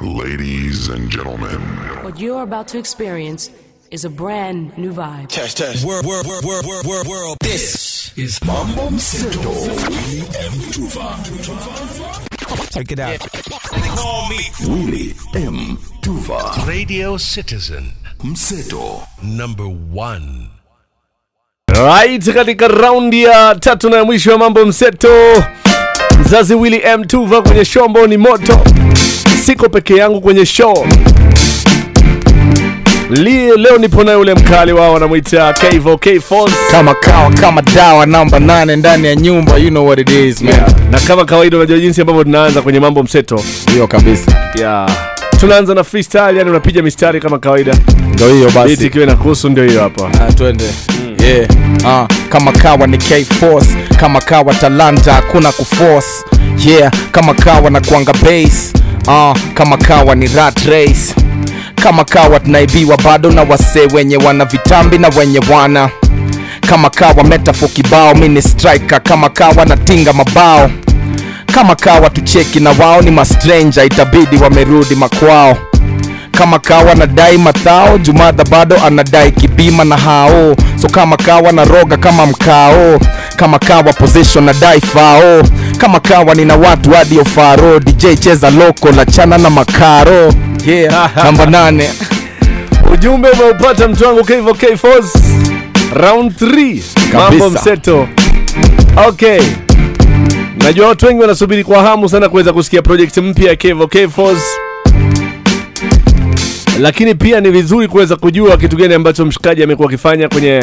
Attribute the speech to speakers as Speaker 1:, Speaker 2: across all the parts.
Speaker 1: Ladies and gentlemen,
Speaker 2: What you're about to experience is a brand new vibe.
Speaker 3: Test, test. Word, word, word, word, word, word, world. This
Speaker 4: is Mambo Mseto M Tuva.
Speaker 3: Check it out.
Speaker 4: Call me Willie M Tuva.
Speaker 5: Radio Citizen
Speaker 4: Mseto
Speaker 5: number one.
Speaker 6: Right, katika raundi ya tatu na ya mwisho ya mambo mseto, mzazi Willy M Tuva kwenye show ambao ni moto. Siko peke yangu kwenye show Li, leo nipo na yule mkali wao wanamwita Kevo K Force
Speaker 7: kama kawa kama dawa namba nane ndani ya nyumba you know what it is man
Speaker 6: na kama kawaida, unajua jinsi ambavyo tunaanza kwenye mambo mseto
Speaker 7: hiyo kabisa
Speaker 6: yeah. Tunaanza na freestyle, yani unapiga mistari kama kawaida,
Speaker 7: ndio hiyo
Speaker 6: beat
Speaker 7: basi
Speaker 6: ikiwa inakuhusu, ndio hiyo hapa.
Speaker 7: Ah, twende yeah. ah, kama kawa ni K Force kama kawa talanta hakuna kuforce yeah kama kawa na kuanga base ah, kama kawa ni rat race kama kawa tunaibiwa bado na wasee wenye wana vitambi na wenye wana kama kawa metaphor kibao mini striker kama kawa natinga mabao kama kawa tucheki na wao ni mastranger itabidi wamerudi makwao kama kawa nadai mathao jumadha bado anadai kibima na hao so kama kawa na roga kama mkao kama kawa position nadai fao kama kawa nina watu hadi ofaro dj cheza loko la chana na makaro yeah namba nane
Speaker 6: Ujumbe umeupata mtu wangu Kevo K Force, round 3 mambo
Speaker 7: Kabisa.
Speaker 6: mseto. Okay, najua watu wengi wanasubiri kwa hamu sana kuweza kusikia project mpya ya Kevo K Force, lakini pia ni vizuri kuweza kujua kitu gani ambacho mshikaji amekuwa akifanya kwenye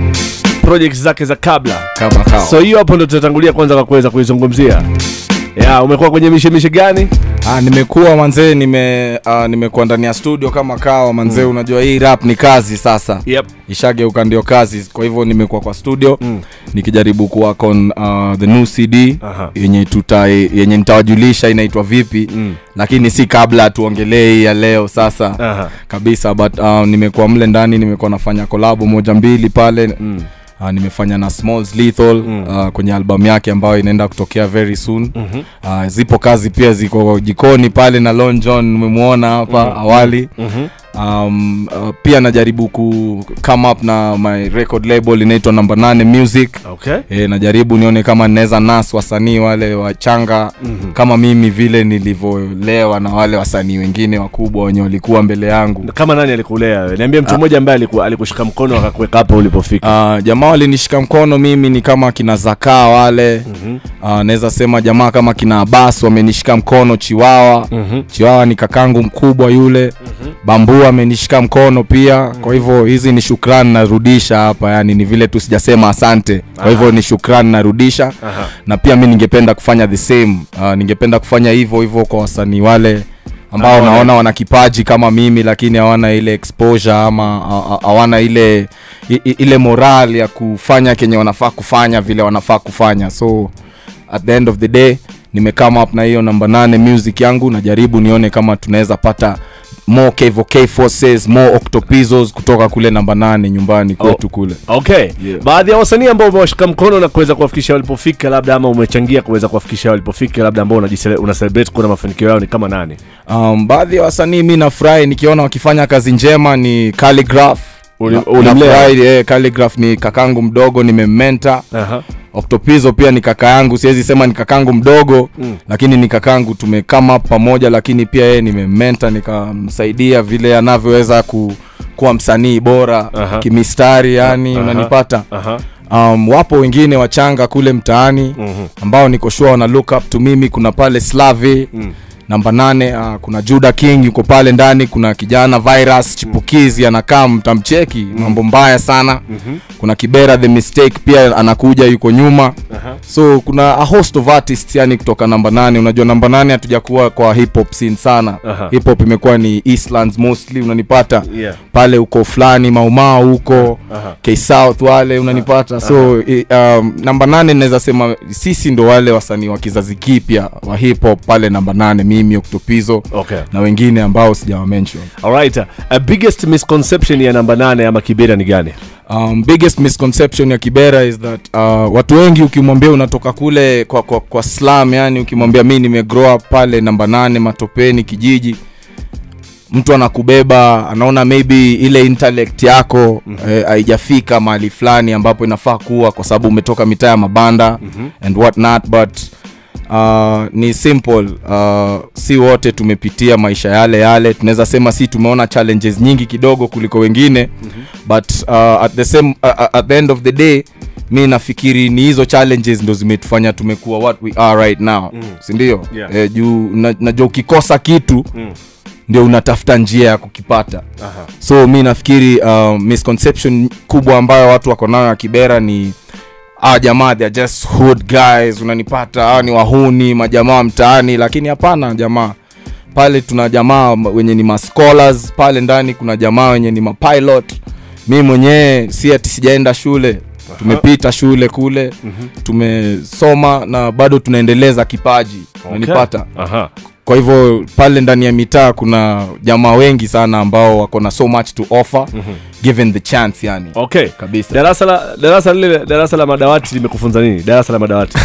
Speaker 6: project zake za kabla.
Speaker 7: kama kawa
Speaker 6: So hiyo hapo ndo tutatangulia kwanza kwa kuweza kuizungumzia. Ya, umekuwa kwenye mishemishe gani?
Speaker 7: Ah, nimekuwa manzee nime ah, nimekuwa ndani ya studio kama kawa manzee unajua hii rap ni kazi sasa
Speaker 6: Yep.
Speaker 7: ishageuka ndio kazi kwa hivyo nimekuwa kwa studio mm. nikijaribu kuwork on uh, the new cd
Speaker 6: Aha.
Speaker 7: yenye tuta yenye nitawajulisha inaitwa vipi mm. lakini si kabla tuongelee hii ya leo sasa
Speaker 6: Aha.
Speaker 7: kabisa but uh, nimekuwa mle ndani nimekuwa nafanya kolabo moja mbili pale mm. Uh, nimefanya na Smalls Lethal mm. uh, kwenye albamu yake ambayo inaenda kutokea very soon mm-hmm. uh, zipo kazi pia ziko jikoni pale na Lon John umemwona hapa mm-hmm. awali mm-hmm. Um, uh, pia najaribu ku come up na my record label inaitwa number 8 music
Speaker 6: Okay.
Speaker 7: e, najaribu nione kama naweza nas wasanii wale wachanga mm-hmm. kama mimi vile nilivyolewa na wale wasanii wengine wakubwa wenye walikuwa mbele yangu
Speaker 6: Kama nani alikulea wewe? Niambie mtu mmoja ambaye aliku, alikushika mkono akakuweka hapo ulipofika.
Speaker 7: Uh, jamaa walinishika mkono mimi ni kama kina zakaa wale mm-hmm. uh, naweza sema jamaa kama kina abas wamenishika mkono chiwawa mm-hmm. chiwawa ni kakangu mkubwa yule mm-hmm. bambu amenishika mkono pia mm-hmm. kwa hivyo hizi ni shukrani narudisha hapa yani ni vile tu sijasema asante kwa hivyo ni shukrani narudisha
Speaker 6: Aha.
Speaker 7: na pia mi ningependa kufanya the same uh, ningependa kufanya hivyo hivyo kwa wasanii wale ambao
Speaker 6: Hawana-
Speaker 7: naona wana kipaji kama mimi lakini hawana ile exposure ama ha- ha- hawana ile i- i- ile moral ya kufanya kenye wanafaa kufanya vile wanafaa kufanya so at the end of the day nimekama up na hiyo namba nane music yangu najaribu nione kama tunaweza pata more Kevo K forces more octopizos kutoka kule namba nane nyumbani kwetu kule
Speaker 6: Okay. Baadhi ya wasanii ambao umewashika mkono na kuweza kuwafikisha walipofika labda ama umechangia kuweza kuwafikisha walipofika labda ambao unajisele- una celebrate kuona mafanikio yao ni kama nani?
Speaker 7: um, baadhi ya wasanii mi nafurahi nikiona wakifanya kazi njema ni Calligraph
Speaker 6: Uli-
Speaker 7: Na-
Speaker 6: ulimlea?
Speaker 7: nafurahi, eh, Calligraph ni kakangu mdogo nimemmenta
Speaker 6: Aha.
Speaker 7: Octopizo pia ni kaka yangu siwezi sema ni kakangu mdogo mm. lakini ni kakangu tumekama pamoja lakini pia yeye nimemmenta nikamsaidia vile anavyoweza ku, kuwa msanii bora
Speaker 6: Aha.
Speaker 7: kimistari yani
Speaker 6: Aha.
Speaker 7: unanipata
Speaker 6: Aha.
Speaker 7: um, wapo wengine wachanga kule mtaani mm-hmm. ambao niko sure wana look up to mimi kuna pale slavi mm namba nane uh, kuna juda king yuko pale ndani kuna kijana virus chipukizi anakaa mtamcheki mm. mambo mbaya sana mm-hmm. kuna kibera the mistake pia anakuja yuko nyuma uh-huh. so kuna a host of artists yani kutoka namba nane unajua namba nane hatujakuwa kwa hip hop scene sana
Speaker 6: Aha.
Speaker 7: hip hop imekuwa ni eastlands mostly unanipata
Speaker 6: Yeah.
Speaker 7: pale uko fulani maumao huko
Speaker 6: Aha.
Speaker 7: k south wale unanipata so i, um, namba nane naweza sema sisi ndo wale wasanii wa kizazi kipya wa hip hop pale namba nane mimi oktopizo
Speaker 6: Okay.
Speaker 7: na wengine ambao sijawamention
Speaker 6: Alright. A biggest misconception ya namba nane ama Kibera ni gani?
Speaker 7: um, biggest misconception ya kibera is that uh, watu wengi ukimwambia unatoka kule kwa, kwa, kwa slam yani ukimwambia mi nimegrow up pale namba nane matopeni kijiji mtu anakubeba anaona maybe ile intellect yako eh, haijafika mahali fulani ambapo inafaa kuwa kwa sababu umetoka mitaa ya mabanda and what not but uh, ni simple uh, si wote tumepitia maisha yale yale tunaweza sema si tumeona challenges nyingi kidogo kuliko wengine but uh, at the same uh, uh, at the end of the day mi nafikiri ni hizo challenges ndo zimetufanya tumekuwa what we are right now mm. sindio
Speaker 6: Yeah.
Speaker 7: eh, juu na- najua ukikosa kitu mm ndio unatafuta njia ya kukipata
Speaker 6: Aha.
Speaker 7: so mi nafikiri uh, misconception kubwa ambayo watu wako nayo ya kibera ni ah jamaa they are just hood guys unanipata ah, ni wahuni majamaa wa mtaani lakini hapana jamaa pale tuna jamaa m- wenye ni mascholars pale ndani kuna jamaa wenye ni mapilot mi mwenyewe si ati sijaenda shule tumepita shule kule tumesoma na bado tunaendeleza kipaji unanipata
Speaker 6: Aha.
Speaker 7: kwa hivyo pale ndani ya mitaa kuna jamaa wengi sana ambao wako na so much to offer mm-hmm. given the chance yani
Speaker 6: okay
Speaker 7: Kabisa.
Speaker 6: darasa la darasa lile darasa la madawati limekufunza nini darasa la madawati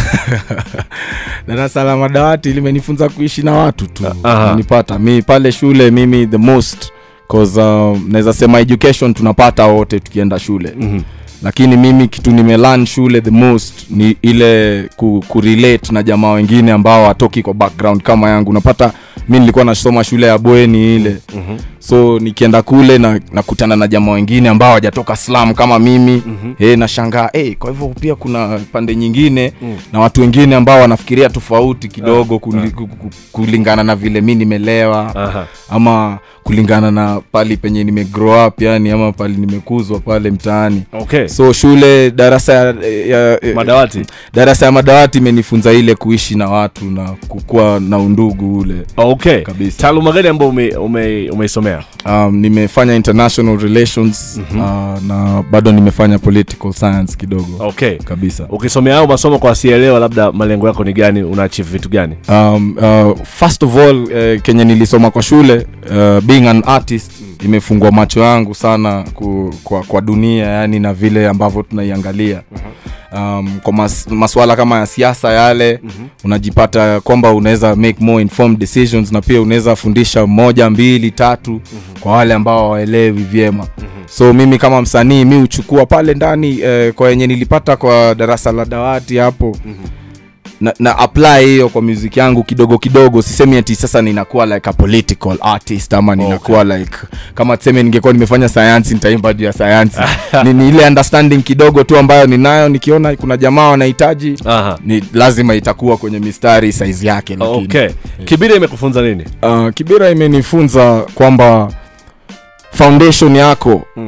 Speaker 7: darasa la madawati limenifunza kuishi na watu tu
Speaker 6: Aha.
Speaker 7: nipata mi pale shule mimi the most cause uh, naweza sema education tunapata wote tukienda shule mm-hmm. lakini mimi kitu nimelan shule the most ni ile ku, kurelate na jamaa wengine ambao watoki kwa background kama yangu unapata mi nilikuwa nasoma shule ya bweni ile mm-hmm. so nikienda kule na nakutana na jamaa wengine ambao hawajatoka slam kama mimi mm-hmm. hey, nashangaa hey, kwa hivyo pia kuna pande nyingine mm. na watu wengine ambao wanafikiria tofauti kidogo kuli, ku- ku- kulingana na vile mi nimelewa
Speaker 6: Aha.
Speaker 7: ama kulingana na pali penye nime grow up yani ama pali nimekuzwa pale mtaani
Speaker 6: okay
Speaker 7: so shule darasa ya, ya, ya
Speaker 6: madawati
Speaker 7: darasa ya madawati imenifunza ile kuishi na watu na kukuwa na undugu ule
Speaker 6: okay
Speaker 7: Kabisa.
Speaker 6: taaluma gani ambayo ume, ume, umeisomea
Speaker 7: um, nimefanya international relations mm-hmm. uh, na bado nimefanya political science kidogo
Speaker 6: okay
Speaker 7: kabisa
Speaker 6: ukisomea hayo masomo kwa asielewa labda malengo yako ni gani una achieve vitu gani
Speaker 7: um, uh, first of all uh, kenye nilisoma kwa shule uh, being an artist imefungua macho yangu sana ku, kwa, kwa dunia yani na vile ambavyo tunaiangalia um, kwa mas, maswala kama ya siasa yale mm-hmm. unajipata kwamba unaweza make more informed decisions na pia unaweza fundisha moja mbili tatu mm-hmm. kwa wale ambao hawaelewi vyema mm-hmm. so mimi kama msanii mi huchukua pale ndani eh, kwa yenye nilipata kwa darasa la dawati hapo mm-hmm na, na apply hiyo kwa music yangu kidogo kidogo sisemi ati sasa ninakuwa like a political artist ama ninakuwa okay. like kama tuseme ningekuwa nimefanya sayansi nitaimba juu ya sayansi ni, ni ile understanding kidogo tu ambayo ninayo nikiona kuna jamaa wanahitaji
Speaker 6: Aha.
Speaker 7: ni lazima itakuwa kwenye mistari size yake lakini
Speaker 6: okay kibira imekufunza nini
Speaker 7: uh, kibira imenifunza kwamba foundation yako
Speaker 6: Mm.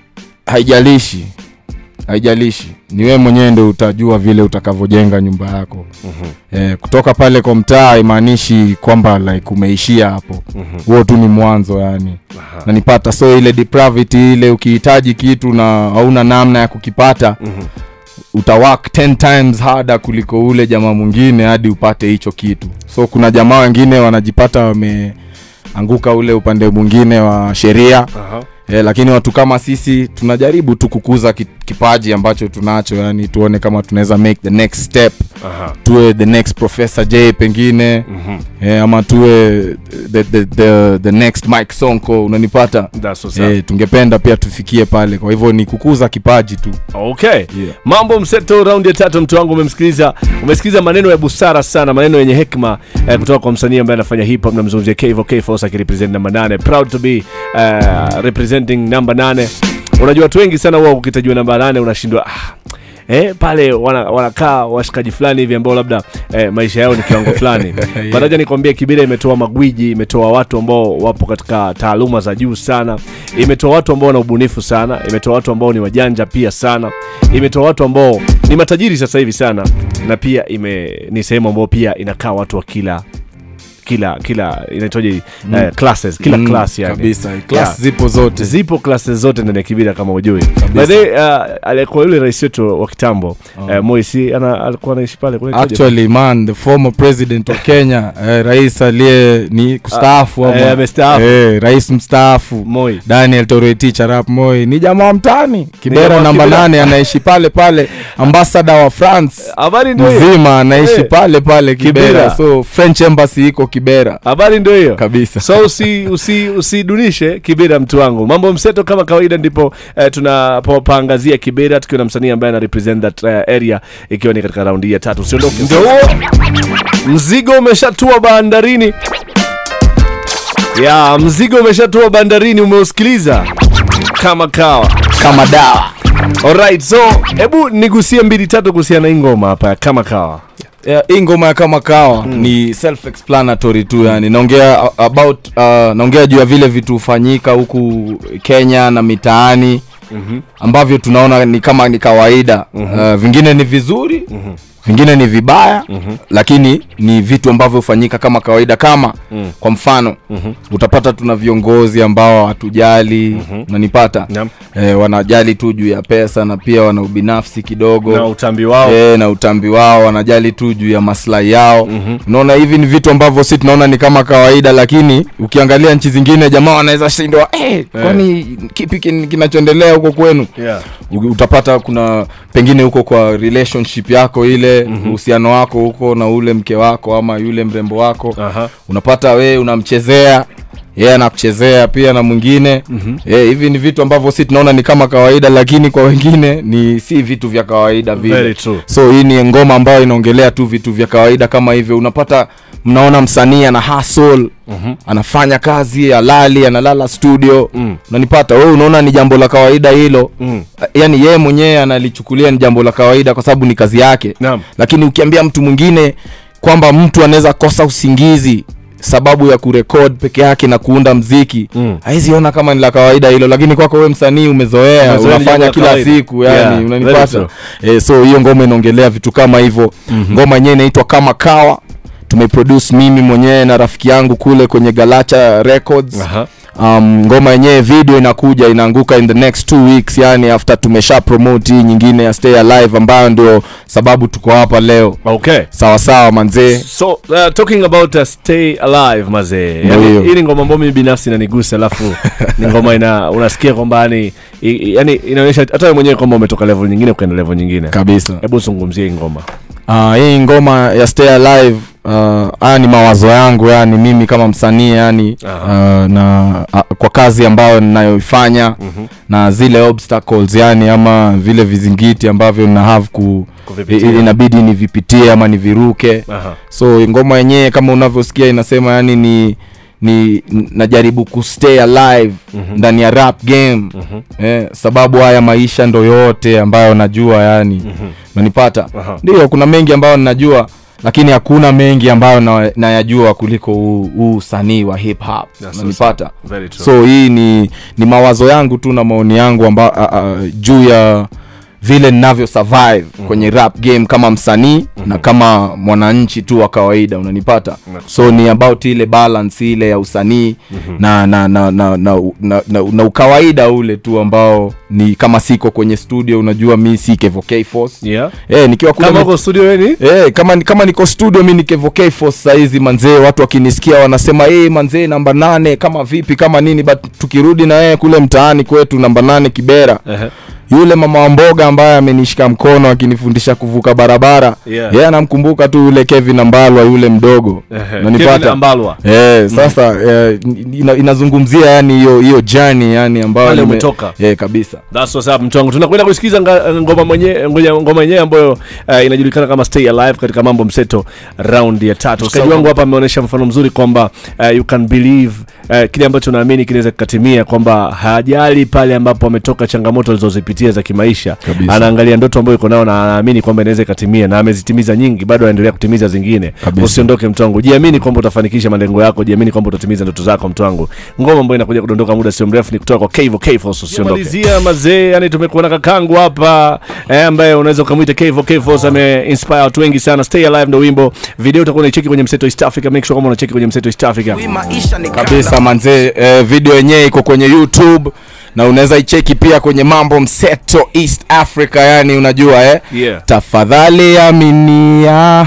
Speaker 7: haijalishi haijalishi ni wewe mwenyewe ndo utajua vile utakavyojenga nyumba yako mm-hmm. eh, kutoka pale kwa mtaa haimaanishi kwamba like umeishia hapo huo mm-hmm. tu ni mwanzo yani na nipata so ile depravity ile ukihitaji kitu na hauna namna ya kukipata mm-hmm utawak 10 times harder kuliko ule jamaa mwingine hadi upate hicho kitu so kuna jamaa wengine wanajipata wameanguka ule upande mwingine wa sheria
Speaker 6: Aha.
Speaker 7: Eh, lakini watu kama sisi tunajaribu tu kukuza ki- kipaji ambacho tunacho yani tuone kama tunaweza make the next step
Speaker 6: Aha.
Speaker 7: tuwe the next professor j pengine mm-hmm. eh, ama tuwe the, the, the, the next mike sonko unanipata
Speaker 6: That's what's
Speaker 7: eh, tungependa pia tufikie pale kwa hivyo ni kukuza kipaji tu
Speaker 6: okay
Speaker 7: Yeah.
Speaker 6: mambo mseto raundi ya tatu mtu wangu umemsikiliza umesikiliza maneno ya busara sana maneno yenye hekma eh, kutoka kwa msanii ambaye anafanya hip hop namzungumzia Kevo K Force akirepresent namba 8 proud to be uh, representing namba 8 unajua watu wengi sana huwa ukitajiwa namba 8 unashindwa ah, Eh, pale wana- wanakaa washikaji fulani hivi ambao labda eh, maisha yao ni kiwango fulani
Speaker 7: Yeah.
Speaker 6: Baraja nikwambia Kibira imetoa magwiji, imetoa watu ambao wapo katika taaluma za juu sana, imetoa watu ambao wana ubunifu sana, imetoa watu ambao ni wajanja pia sana, imetoa watu ambao ni matajiri sasa hivi sana, na pia ime ni sehemu ambao pia inakaa watu wa kila kila kila inaitwaje eh, classes kila
Speaker 7: Mm,
Speaker 6: class yani
Speaker 7: kabisa class
Speaker 6: Yeah.
Speaker 7: zipo zote
Speaker 6: zipo classes zote ndani ya kibira kama ujui by the way, uh, alikuwa yule rais wetu wa kitambo uh, Moisi ana alikuwa anaishi pale kule
Speaker 7: actually man the former president wa kenya eh, rais aliye ni kustaafu
Speaker 6: Ah,
Speaker 7: ama-
Speaker 6: eh, amestaafu.
Speaker 7: eh, rais mstaafu
Speaker 6: Moi
Speaker 7: daniel toroitich arap moi ni jamaa wa mtani
Speaker 6: jamaa
Speaker 7: kibera
Speaker 6: wa
Speaker 7: namba
Speaker 6: Kibera.
Speaker 7: nane anaishi pale pale ambasada wa france
Speaker 6: habari ndio hiyo.
Speaker 7: mzima anaishi
Speaker 6: Eh.
Speaker 7: pale pale kibera,
Speaker 6: Kibera.
Speaker 7: so french embassy iko kibera
Speaker 6: habari ndio hiyo
Speaker 7: Kabisa.
Speaker 6: so usi usi usidunishe kibera mtu wangu mambo mseto kama kawaida ndipo eh, tunapopaangazia kibera tukiwa na msanii ambaye ana represent that uh, area ikiwa ni katika raundi hii ya tatu usiondoke ndio huo mzigo umeshatua bandarini ya mzigo umeshatua bandarini umeusikiliza kama kawa
Speaker 7: kama dawa
Speaker 6: alright so hebu nigusie mbili tatu kuhusiana na hii ngoma hapa ya kama kawa
Speaker 7: Yeah, hii ngoma ya kama kawa ni self explanatory tu yani naongea a- about uh, naongea juu ya vile vitu hufanyika huku kenya na mitaani mm-hmm. ambavyo tunaona ni kama ni kawaida mm-hmm. uh, vingine ni vizuri mm-hmm. vingine ni vibaya mm-hmm. lakini ni vitu ambavyo hufanyika kama kawaida kama mm. kwa mfano mm-hmm. utapata tuna viongozi ambao hatujali mm-hmm. unanipata
Speaker 6: Naam.
Speaker 7: eh, wanajali tu juu ya pesa na pia wana ubinafsi kidogo
Speaker 6: na utambi wao
Speaker 7: e, na utambi wao wanajali tu juu ya maslahi yao mm-hmm. unaona hivi ni vitu ambavyo si tunaona ni kama kawaida lakini ukiangalia nchi zingine jamaa wanaweza shindwa hey, kwani kipi kin- kinachoendelea huko kwenu
Speaker 6: yeah.
Speaker 7: U- utapata kuna pengine huko kwa relationship yako ile uhusiano mm-hmm. wako huko na ule mke wako ama yule mrembo wako
Speaker 6: Aha.
Speaker 7: unapata wee unamchezea yeye anakuchezea pia na mwingine mm-hmm. hivi ni vitu ambavyo si tunaona ni kama kawaida lakini kwa wengine ni si vitu vya kawaida vile
Speaker 6: Very true.
Speaker 7: so hii ni ngoma ambayo inaongelea tu vitu vya kawaida kama hivyo unapata mnaona msanii ana hustle mm-hmm. anafanya kazi alali analala studio mm. unanipata wewe unaona ni jambo la kawaida hilo mm. yani yeye mwenyewe analichukulia ni jambo la kawaida kwa sababu ni kazi yake
Speaker 6: Naam.
Speaker 7: lakini ukiambia mtu mwingine kwamba mtu anaweza kosa usingizi sababu ya kurekod peke yake na kuunda mziki mm. ona kama ni la kawaida hilo lakini kwako wewe msanii umezoea
Speaker 6: Umezoea ni jambo
Speaker 7: unafanya
Speaker 6: la
Speaker 7: kila
Speaker 6: kawaida.
Speaker 7: siku yani
Speaker 6: Yeah, very
Speaker 7: unanipata
Speaker 6: true.
Speaker 7: e, so hiyo ngoma inaongelea vitu kama hivyo mm-hmm. ngoma yenyewe inaitwa kama kawa tumeproduce mimi mwenyewe na rafiki yangu kule kwenye galacha records
Speaker 6: Aha.
Speaker 7: um, ngoma yenyewe video inakuja inaanguka in the next two weeks yani after tumesha promote hii nyingine ya stay alive ambayo ndio sababu tuko hapa leo
Speaker 6: okay
Speaker 7: sawa sawa manzee
Speaker 6: so uh, talking about uh, stay alive mazee
Speaker 7: Ndio hiyo.
Speaker 6: yani, hii ni ngoma ambayo mimi binafsi inanigusa alafu ni ngoma ina unasikia kwamba yani i- i- yani inaonyesha hata wewe mwenyewe kwamba umetoka level nyingine ukaenda level nyingine
Speaker 7: kabisa
Speaker 6: hebu zungumzie hii ngoma
Speaker 7: uh, hii ngoma ya stay alive uh, haya ni mawazo yangu yani mimi kama msanii yani uh, na uh, kwa kazi ambayo ninayoifanya mm-hmm. na zile obstacles yani ama vile vizingiti ambavyo na have ku
Speaker 6: Kuvipitia.
Speaker 7: i- inabidi nivipitie ama niviruke
Speaker 6: Aha.
Speaker 7: so ngoma yenyewe kama unavyosikia inasema yani ni ni n- najaribu kustay alive mm-hmm. ndani ya rap game mm-hmm. eh, sababu haya maisha ndo yote ambayo najua yani mm-hmm. nanipata
Speaker 6: Aha.
Speaker 7: ndio kuna mengi ambayo ninajua lakini hakuna mengi ambayo na- nayajua kuliko huu huu usanii wa hip hop
Speaker 6: That's so
Speaker 7: nanipata
Speaker 6: Very true.
Speaker 7: so hii ni ni mawazo yangu tu na maoni yangu amba, a, a, juu ya vile ninavyo survive mm-hmm. kwenye rap game kama msanii mm-hmm. na kama mwananchi tu wa kawaida unanipata so ni about ile balance ile ya usanii mm-hmm. na, na, na, na, na, na, na, na ukawaida ule tu ambao ni kama siko kwenye studio unajua mi si Kevo K Force
Speaker 6: yeah
Speaker 7: eh nikiwa kule
Speaker 6: kama
Speaker 7: mit-
Speaker 6: uko studio weni
Speaker 7: Eh, kama ni- kama niko studio mi nikevokei force saizi manzee watu wakinisikia wanasema hey, manzee namba nane kama vipi kama nini but tukirudi na yeye kule mtaani kwetu namba nane kibera
Speaker 6: Ehe.
Speaker 7: yule mama wa mboga ambaye amenishika mkono akinifundisha kuvuka barabara
Speaker 6: Yeah.
Speaker 7: yeye anamkumbuka tu yule kevin ambalwa yule mdogo
Speaker 6: Ehe.
Speaker 7: Unanipata?
Speaker 6: Kevin Ambalwa.
Speaker 7: Eh, sasa eh, ina, inazungumzia yani hiyo hiyo journey yani ambayo
Speaker 6: Pale
Speaker 7: nime-
Speaker 6: umetoka.
Speaker 7: eh, kabisa
Speaker 6: That's what's up mtu wangu. Tunakwenda kusikiza nga- ngoma mwenyewe ngoja- ngoma yenyewe ambayo uh, inajulikana kama Stay Alive katika mambo mseto round ya tatu. Msikilizaji wangu hapa ameonyesha mfano mzuri kwamba uh, you can believe uh, kile ambacho naamini kinaweza kikatimia kwamba hajali pale ambapo ametoka changamoto alizozipitia za kimaisha.
Speaker 7: Kabisa.
Speaker 6: Anaangalia ndoto ambayo iko nayo na anaamini kwamba inaweza ikatimia na amezitimiza nyingi, bado anaendelea kutimiza zingine.
Speaker 7: Kabisa.
Speaker 6: Usiondoke mtu wangu. Jiamini kwamba utafanikisha malengo yako, jiamini kwamba utatimiza ndoto zako mtu wangu. Ngoma ambayo inakuja kudondoka muda sio mrefu ni kutoka kwa Kevo Kevo, usiondoke. Malizia mazee, yani tumekuwa na kakangu hapa eh, ambaye unaweza ukamwita Kevo Kevo, ame inspire watu wengi sana. Stay alive ndo wimbo. Video utakuwa unaicheki kwenye Mseto East Africa. Make sure kama unacheki kwenye Mseto East Africa.
Speaker 7: kabisa manzee eh, video yenyewe iko kwenye youtube na unaweza icheki pia kwenye mambo mseto east africa yani unajua eh?
Speaker 6: Yeah.
Speaker 7: tafadhali aminia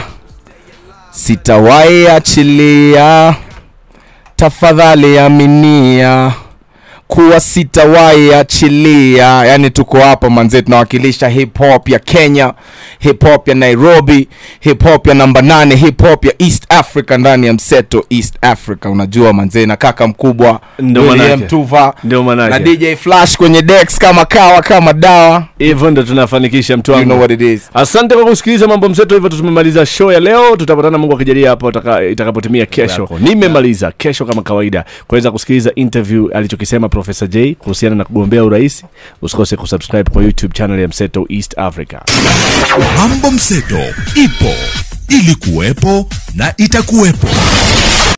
Speaker 7: sitawahi achilia tafadhali aminia kuwa sitawahi achilia yani tuko hapa manze tunawakilisha hip hop ya kenya hip hop ya nairobi hip hop ya namba nane hip hop ya east africa ndani ya mseto east africa unajua manze na kaka mkubwa
Speaker 6: Ndio
Speaker 7: William
Speaker 6: manake.
Speaker 7: tuva
Speaker 6: Ndio manake.
Speaker 7: na dj flash kwenye dex kama kawa kama dawa
Speaker 6: hivyo ndo tunafanikisha mtu
Speaker 7: you
Speaker 6: wangu
Speaker 7: know what it is
Speaker 6: asante kwa kusikiliza mambo mseto hivyo tumemaliza show ya leo tutapatana mungu akijalia hapo utaka- itakapotimia kesho nimemaliza kesho kama kawaida kuweza kusikiliza interview alichokisema profesa j kuhusiana na kugombea urais usikose kusubscribe kwa youtube channel ya mseto east africa
Speaker 4: Mambo Mseto ipo, ilikuwepo na itakuwepo.